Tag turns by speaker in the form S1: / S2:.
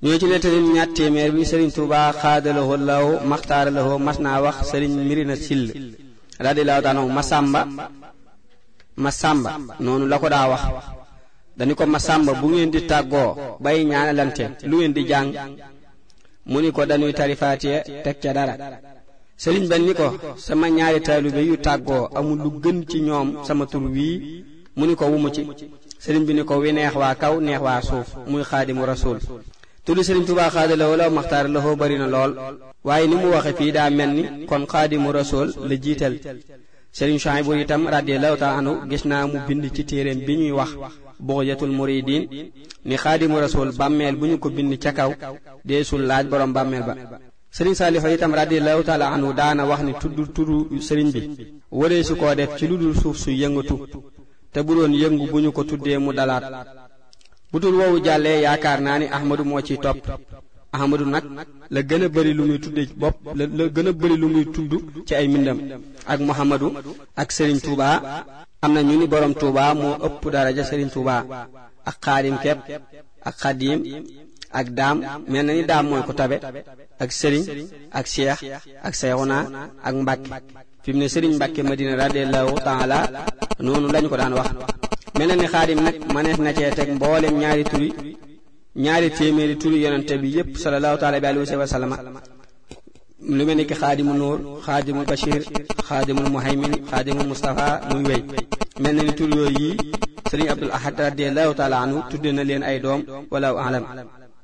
S1: ñoo ci nettali ñaat téeméer bi sëriñ Tuubaa xaadalawoo law maxtaaralawoo mas naa wax sëriñ Mirina Sill radiyallahu taala anhu Masamba Masamba noonu la ko daa wax dañu ko Masamba bu ngeen di tàggoo bay ñaanalante lu ngeen di jàng mu ni ko dañuy tari Faatiha teg ca dara sëriñ ba ni ko sama ñaari taalibe yu tàggoo amul lu gën ci ñoom sama tur wii mu ni ko wumu ci sëriñ bi ni ko wi neex waa kaw neex waa suuf muy xaadimu rasul tuddi sëriñ Tuubaa xaadalawoo law maxtaar la xoo bari na lool waaye ni mu waxe fii daa mel ni kon xaadimu rasul la jiital sëriñ Suhaybu itam radiyallahu taala anhu gis naa mu bind ci téeréem bi ñuy wax bughyatul muridin ni xaadimu rasul bàmmeel bu ñu ko bind ca kaw deesul laaj borom bàmmeel ba sëriñ Saalifa itam radiyallahu taala anhu daana wax ni tudd turu sëriñ bi waree su koo def ci lu dul suuf su yëngatu te bu doon yëngu bu ñu ko tuddee mu dalaat bu tul woowu jàllee yaakaar naa ni ahmadu moo ciy topp ahmadu nag la gën a bëri lu muy tudde bopp la la gën a bëri lu muy tudd ci ay mbindam ak muhammadu ak sëriñ Touba am na ñu ni borom Touba moo ëpp daraja sëriñ Touba ak xaadim kepp ak xadim ak daam mel na ni daam mooy ko tabe ak sëriñ ak cheikh ak seexuna ak mbàkke fi mu ne sëriñ mbàkke madina radiallahu taala noonu lañu ko daan wax mel na ni xaadim nag manees na cee teg mboolem ñaari turi ñaari téeméeri turi yonente bi yépp sallallahu taala bi alayhi wa sallam lu mel ni ki xaadimu nuur xaadimul bashir xaadimul muhaymin xaadimul mustafa muy wéy mel na ni tur yooyu yi sëriñ abdul ahad radiallahu taala anhu tudde na leen ay doom wala alam